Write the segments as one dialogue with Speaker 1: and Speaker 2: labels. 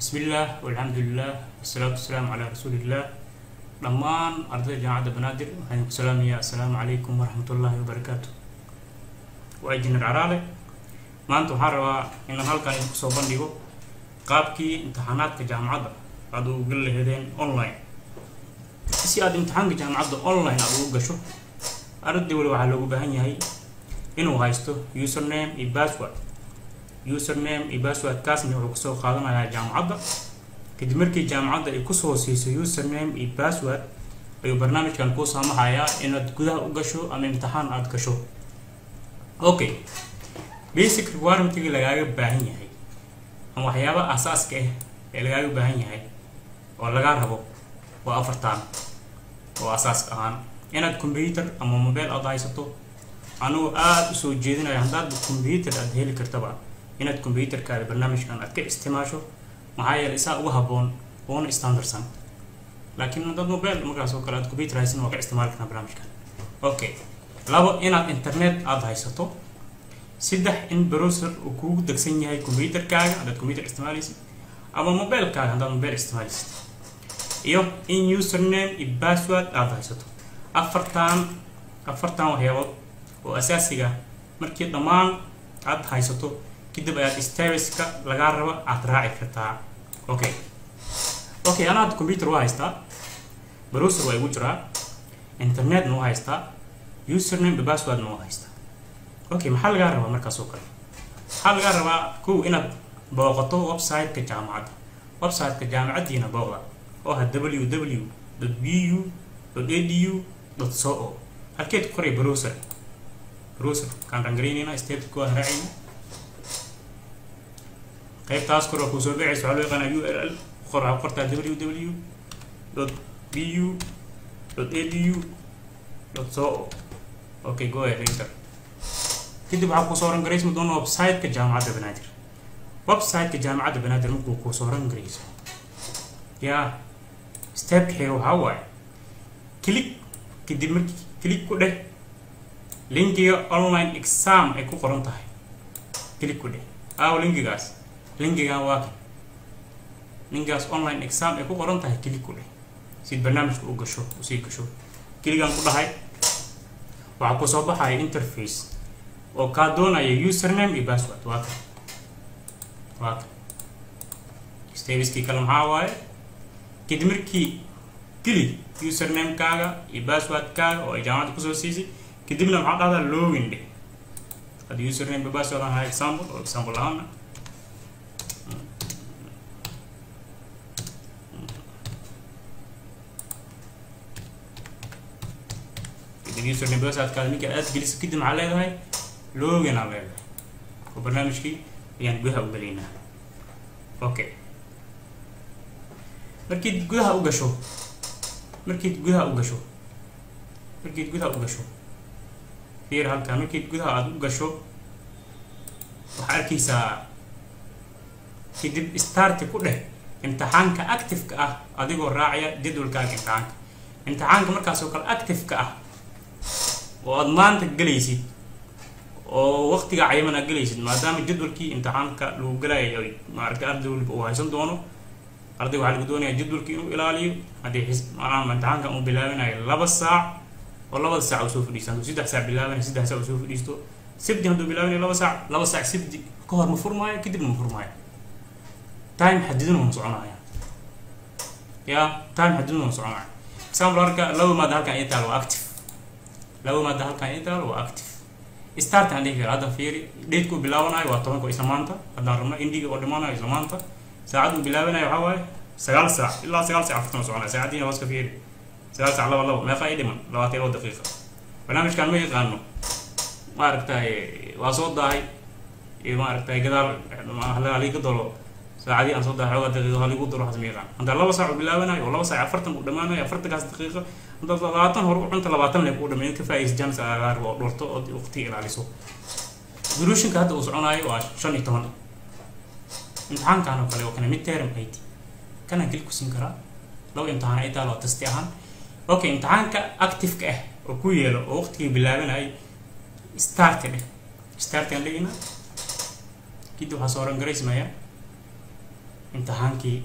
Speaker 1: bismillaah walxamdulilah wasalaatu wasalaamu calaa rasuuliillah dhammaan ardayda jaamacadda banaadir waxaan ku salaamayaa assalaamu calaykum waraxmatullaahi wabarakaatu waa injineer caraale maanta waxaan rabaa inaan halkan idinku soo bandhigo qaabkii imtixaanaadka jaamacadda aad ugu gali laheedeen online si aad imtixaanka jaamacadda online aad ugu gasho arday wali waxaa loogu baahan yahay inuu haysto username iyo password username iyo passwordkaasna wuxuu kusoo qaadanayaa jaamacadda kadib markii jaamacadda ay kusoo siiso username iyo password ayuu barnaamijkan kuu saamaxayaa inaad gudaha u gasho ama imtixaan aad gasho okay basic requirementiga lagaaga baahan yahay ama waxyaaba asaaska ah ee lagaaga baahan yahay oo lagaa rabo waa afartaan oo asaaska ahaan inaad computer ama mobile aad haysato anugu aada usoo jeedinaya haddaad computer aad heli kartaba inaad computerkaada barnaamijkan aad ka isticmaasho maxaa yeelay isaa ugu habboon oona standardsan laakiin haddaad mobile markaas oo kale aad computer haysan waa ka isticmaali karnaa barnaamijkan okay labo inaad internet aada haysato saddex in browser uu kugu degsan yahay computerkaaga haddaad computer isticmaalaysid ama mobilekaaga haddaad mobile isticmaalaysid iyo in username iyo password aada haysato afartan afartan waxyaabood oo asaasiga markii dhammaan aad haysato kadib ayaad stariska lagaa raba aad raaci kartaa okay okay anaa hadda computer waa haystaa browser waa igu jiraa internetna waa haystaa username iyo passwordna waa haystaa okay maxaa lagaa rabaa markaas oo kale maxaa lagaa rabaa kow inaad booqato website-ka jaamacadda website-ka jaamacaddiina booqda oo ah www bu edu so o halkeed ku qoray browser browser kaan rangareynayna stepka waa raacayna qaybtaas kor oo kusoo bixaysa waxaa loo yaqaanaa u r l qor waxaa qortaa www bu edu so o okay go ahead enter kadib waxaa kusoo ran garaysma doona website-ka jaamacadda banaadir website-ka jaamacadda banaadir markuu kusoo ran garayso yaa stepka xiga waxaa waaye click kadib markii click ku dheh linkiga online exam ay ku qoran tahay click ku dheh aaw linkigaas linkigan waa kan linkigaas online exam ay ku qoran tahay click ku dheh si barnaamijka u gasho usii gasho kiligan ku dhahay waxaa kusoo baxaya interface oo kaa doonaya username iyo password waa kan waa kan stabiskii kale maxaa waaye kadib markii geli usernamekaaga iyo passwordkaaga oo ay jaamacadda kusoo siisay kadibna maxaa dhahdaa login dheh haddii username iyo password aan ahaa example oo example ahaana kadib username passwordkaada ninka aad geliso kadib maxaa leedahay login aa leedahay oo barnaamijkii ayaan gudaha u gelaynaa okay markiid gudaha u gasho markiid gudaha u gasho markiid gudaha u gasho fiir halkaa markiid gudaha aada u gasho waxaa arkaysaa kadib starti ku dheh imtixaanka active-ka ah adigoo raacaya jadwalkaaga imtixaanka imtixaanka markaas oo kale active-ka ah oo aada maanta gelaysid oo waqtiga cayaman aad gelaysid maadaama jadwalkii imtixaanka lagu galayo ay maaragtay arday waliba uu haysan doono arday waxaa lagu doonayaa jadwalkii inuu ilaaliyo haddii xis maanaha imtixaankan uu bilaabinayo laba saac oo labada saac uu soo fadhiisto hadduu saddex saac bilaabanayo saddex saac uu soo fadhiisto sabdi hadduu bilaabinayo laba saac laba saac sabdi ka hor ma furmaayo kadibna ma furmaayo time xadiduna ma soconaya ya time xadiduna ma soconaya example harka laba maada halkan ii taal waa active laba maada halkan ii taal waa active start aan dhihi kara hadda fiiri date-ku bilaabanayo waa tobanka isla maanta haddaan rabno indiga oo dhimanayo isla maanta saacad uu bilaabanayo waxaa waaye sagaal saac ilaa sagaal saac afartan soconaya saacadiina waa iska fiiri sagaal saac laba laba meeqa ay dhiman labaatan iyo laba daqiiqa barnaamijkan ma yaqaano maaragtay waa soo daahay iyo maaragtay gadaal haliga dolo saacadii aan soo daahay xoogaa daqiiqa haligu dolo waxaas ma yaqaan haddaa laba saac uu bilaabanayo oo laba saac afartan uu dhamaanayo afartankaas daqiiqa haddaad labaatan hore u cunta labaatan leeg uu dhameeyo ka faa'iis jans agaar oo dhurto oo waqti ilaaliso duruushinka hadda uu soconaayo waa shan iyo toban imtixaankan oo kale oo kane mid term it kanaan keli ku siin karaa laba imtixaan ay taal waa tasti ahaan okay imtixaanka active-ka ah oo ku yeelo oo waqtigii bilaabanayay start dheh start aan dhigina kadib waxaa soo oran garaysmaya imtixaankii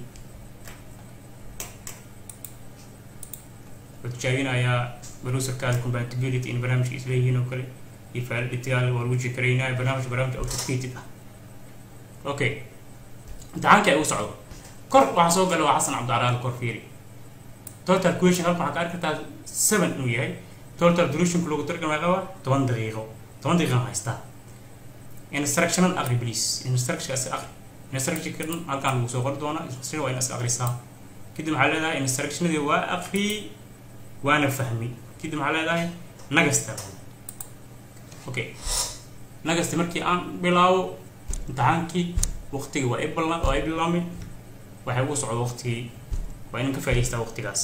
Speaker 1: wuxuu tijaabinayaa browserkaada compatibility in barnaamijka isleeyihiin oo kale iyo validity-gaada waa lagu jekaraynaya barnaamij barnaamij authenticated ah okay imtixaankii ay u socdo kor waxaa soo gala waa xasan cabdicalaal kor fiiri total question halkan waxaa ka arki kartaa seven inuu yahay total durationku lagu targamay qaba toban daqiiqo toban daqiiqan haystaa instructional aqri please instructionkaasi aqri instructionka dhan halkaan lagu soo qori doonaa instruction waa in is aqrisaa kadib waxaa leedahay instructionadii waa aqri waana fahmi kadib waxaa leedahay nagasta okay nagasta markii aan bilaabo imtixaankii waqtiga waa ibla waa ibilaamay waxay ugu socdo waqtigii waa inan ka faa'idaystaa waqtigaas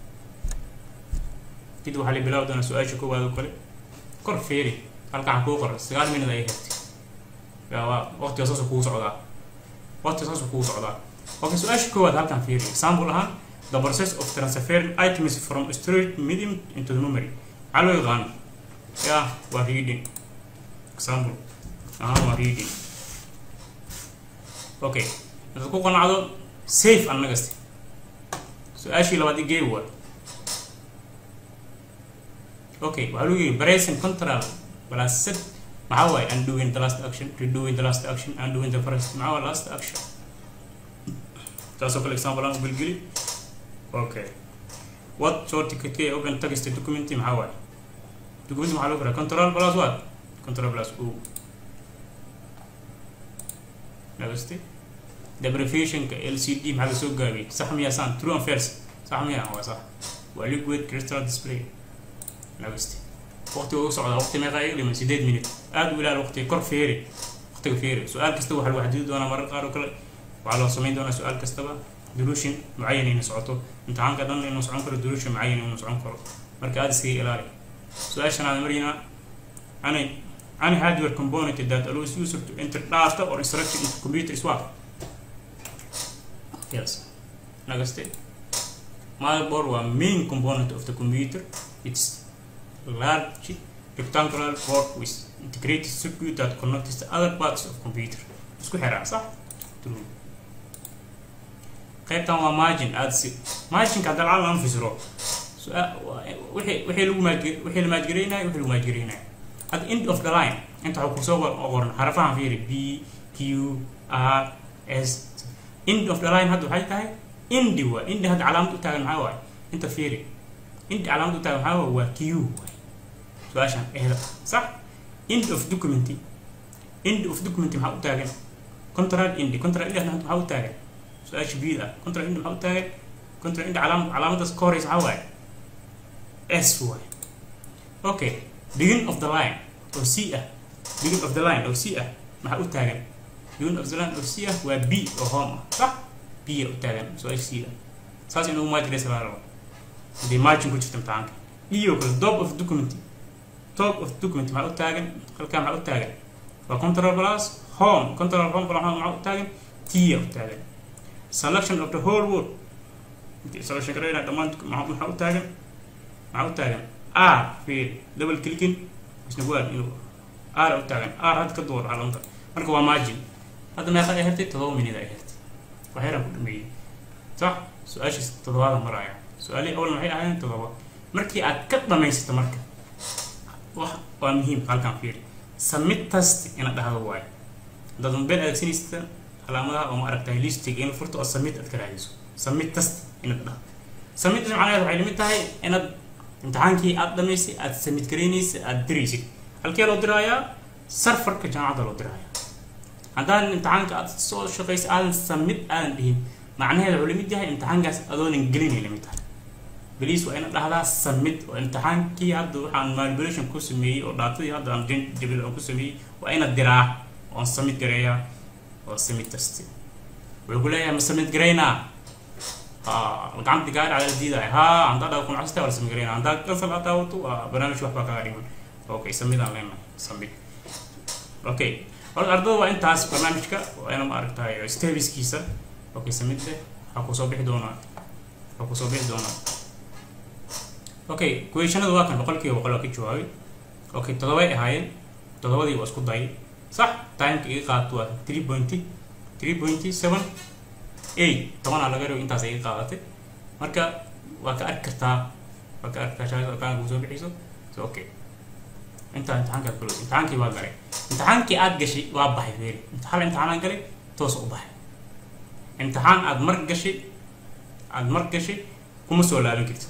Speaker 1: kadib waxaa la bilaabi doonaa su-aasha koowaad oo kale kor feeri halkaan kuu qora sagaal minad ay hertay waa waqtiga saasuu kugu socdaa waqtiga saasuu kugu socdaa okay su-aasha koowaad halkaan feeri example ahaan the process of transferring items from storage medium into the memory maxaa loo yaqaan ya waa reading example ahaan waa reading okay hadaad ku qanacdo safe annagasti su-aashii labaad igee waa okay waxaa lagu yiri bracing control plus set maxaa waaye undoing the last action redoing the last action undoing the first maxaa waa last action taasoo kale example aan u gelgeli okay what shortcut key open text document maxaa waaye document maxaa lagu qoraa control plus what control plus o nagasti the abbreviationka lcd maxaa la soo gaabiyey sax miyaa saan true and false sax miyaa waa sax waa liquid crystal display nagasti waqtiga ugu socdaa waqti meeqa iga dhiman sideed minute aada u ilaal waqtiga kor feeri waqtiga feeri su-aal kasta waxaa lagu xadidi doonaa marar qaar oo kale waxaa loo samayn doonaa su-aal kastaba duruushin mucayan inay socoto imtixaanka dhan inuu socon karo duruushin mucayan inuu socon karo marka aada iskaga ilaali su-aashanaad marina ani any hardware component that allows user to enter data or instruction into computer is what yes nagaste motherboard waa main component of the computer it's large rectangular board with integrated circuit that connects the other parts of computer isku xiraa sax true qaybtan waa margin aada si marginka hadda lacag lama fisiro wixii wixii lagu maaj wixii la maajgareynayo wixii lagu maajgareynayo at the end of the line inta waxaa kusoo qoran xarafahan fiiri b q r s end of the line hadda waxay tahay indi waa indi hadda calaamad u taagan maxaa waaye inta fiiri indi calaamad u taagan maxaa waaye waa q waay su-aashan ehda sax end of document end of document maxaa u taagan control indi control indi hadda maxaa u taagan su-aasha bid ah control indi maxaa u taagan control indi calaamad calaamadaas ka horeysa maxaa waaye s waay okay begin of the line oo c ah begin of the line oo c ah maxaa u taagan begin of the line oo c ah waa b oo home ah sax b u taagan su-aasha c ah saas inuu maajiraysa laa rabo hadii margin ku jirta imtixaanka iyo kale top of document top of document maxaa u taagan halkaa maxaa u taagan waa control plus home control home plus home maxaa u taagan t u taagan selection of the whole word selection garayna dhammaan maxaa u taagan maxaa u taagan r fiir double clicking isna waa inuu r u taagan r hadda ka door calamka marka waa margin hadda meeqa ay hertay todoba minid ay hertay waxyaraan ku dhameeyey sax su-aashiis toddobaada maraya su-aalihii awal maxay ahaayeen toddoba markii aad ka dhamaysato marka wax waa muhiim halkaan fiiri samid test ina dhahdo waayo haddaad mobile adeegsanaysa calaamadaha oo ma aragtahay listiga in furto oo samid aad ka raadiso samid test inaad dhahdo samid test macnaheed waxay limid tahay inaad imtixaankii aad dhamaysay aad samid garaynaysa aad diraysid halkee loo diraayaa sarfarka jaamacadda loo diraayaa haddaan imtixaanka aad soo shaqaysa aadan samid aadan dhihin macnaheeda wuxuu lamid yahay imtixaankaas adoonan gelinay lamid tahay beliis waa ina dhahdaa samid oo imtixaankii hadda waxaan manipulation ku sameeyey oo dhaatadii hadda aan jabil aan ku sameeyey waa ina diraa oon samid gareeyaa oo samid tasti wuxuu ku leeyahay ma samid garaynaa gacanta gaari cala diidaya ha handaa dhawa kun casta wala samid garaynaa handaa kasal aad daawato waa barnaamij waxbaa kaga dhiman okay samid aan leenahay samid okay horta ardada waa intaas barnaamijka waa ina ma aragtahay stabiskiisa okay samidde waxaa kusoo bixi doonaa waxaa kusoo bixi doonaa okay questionada waa kan boqolkiiba boqol waa ka jawaabay okay toddobay ahaayeen toddobadii waa isku dayay sax timeka iga qaato waa three pointy three pointy seven eight tobanaa laga dhigo intaas ay qaadatay marka waa ka arki kartaa waa ka arki kartaa shahaadada kaa soo bixiyso so okay intaa imtixaankaa kalo imtixaankii waa galay imtixaankii aad gashay waa baxay feeri hal imtixaanaan galay toos u baxay imtixaan aad mar gashay aad mar gashay kuma soo laaban kartid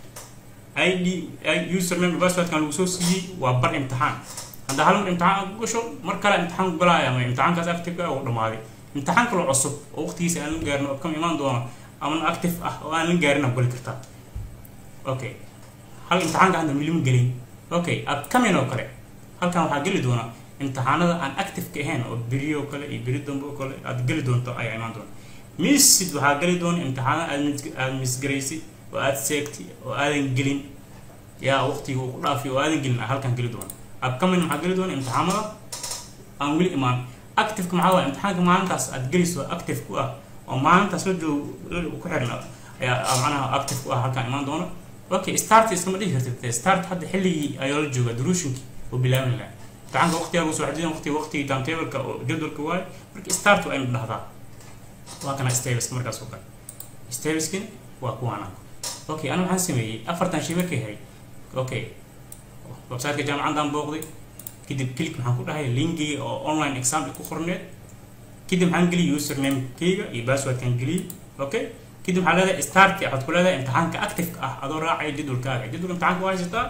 Speaker 1: id username passwordkan lagu soo siiyey waa bar imtixaan hadda hal mar imtixaan ku gasho mar kale imtixaan ku galaya ama imtixaankaas active ah uu dhamaaday imtixaan kaloo cusub oo waqtigiisa aan la gaarin oo kama imaan doono ama active ah oo aan la gaarin aad geli kartaa okay hal imtixaanka hadda milima gelin okay upcoming oo kale halkan waxaa geli doona imtixaanada aan active ka ahayn oo beri oo kale iyo beri dambe oo kale aad geli doonto ayaa imaan doona misid waxaa geli doona imtixaanada aad aad misgaraysid oo aad seegtay oo aadan gelin yaa waqtiga uu ku dhaafiy oo aadan gelin halkan geli doona upcoming maxaa geli doona imtixaamada aan weli imaan activeka maxaa waaya imtixaanka maalintaas aad geliso active ku ah oo maalintaas la joog ku xirna ayaa macnaha active ku ah halkan imaan doona okay start iskama dhihi kartid start hadda xilligii ayaa la jooga duruushinkii oo bilaaban lahaa imtixaanka waqtigaa soo xadidan waqti waqtigii timetableka oo jadwalka waaye marka start waa inu dhahdaa waa kana stabiska markaas oo kale stabiskin waa kuwaana okay ana waxaan sameeyey afartan shay markay hay okay websiteka jaamacaddaan booqday kadib click maxaan ku dhahay linkiga oo online exam ku qorneed kadib maxaan geliyay username kayga iyo passwordkan geliyay okay kadib waxaa leedahay start waxaad ku leedahay imtixaanka active ah adoo raacaya jadwalkaaga jadwalka imtixaanka waa haysataa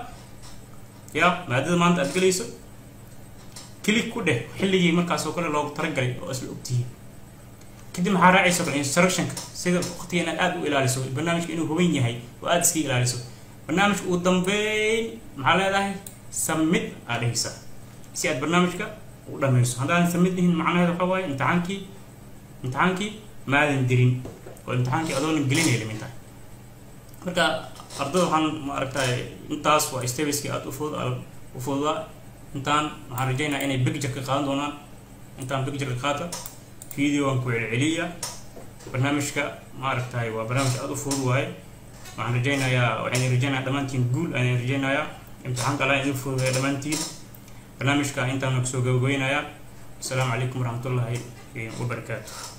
Speaker 1: ya maadada maanta aad gelayso click ku dheh xilligii markaas oo kale loogu talagalay oo isla ogtihiin kadib maxaa raacaysa kale instructionka sida waqtiga inaad aada u ilaaliso barnaamijka inuu huban yahay oo aada iska ilaaliso barnaamijka ugu dambeyn maxaa leedahay submit aad dhehaysaa si aad barnaamijka u dhammayso haddaadan submit dhihin macnaheeda waxaa waaye imtixaankii imtixaankii maadan dirin oo imtixaankii adoonan gelinaya limintahay marka ardada waxaan ma aragtay intaas waa stabiskii aada ufud u fududaa intaan waxaan rajaynayaa inay picture ka qaadan doonaan intaan picture ka qaata videoan ku celceliya barnaamijka ma aragtay waa barnaamij aada u fudud waaye waxaan rajaynayaa waxaan rajaynayaa dhammaantiin guul ayaan rajaynayaa imtixaanka alla idin fududeeya dhammaantiin barnaamijka intaan kusoo gabagabeynayaa asalaamu calaykum waraxmatullaahi wabarakaatu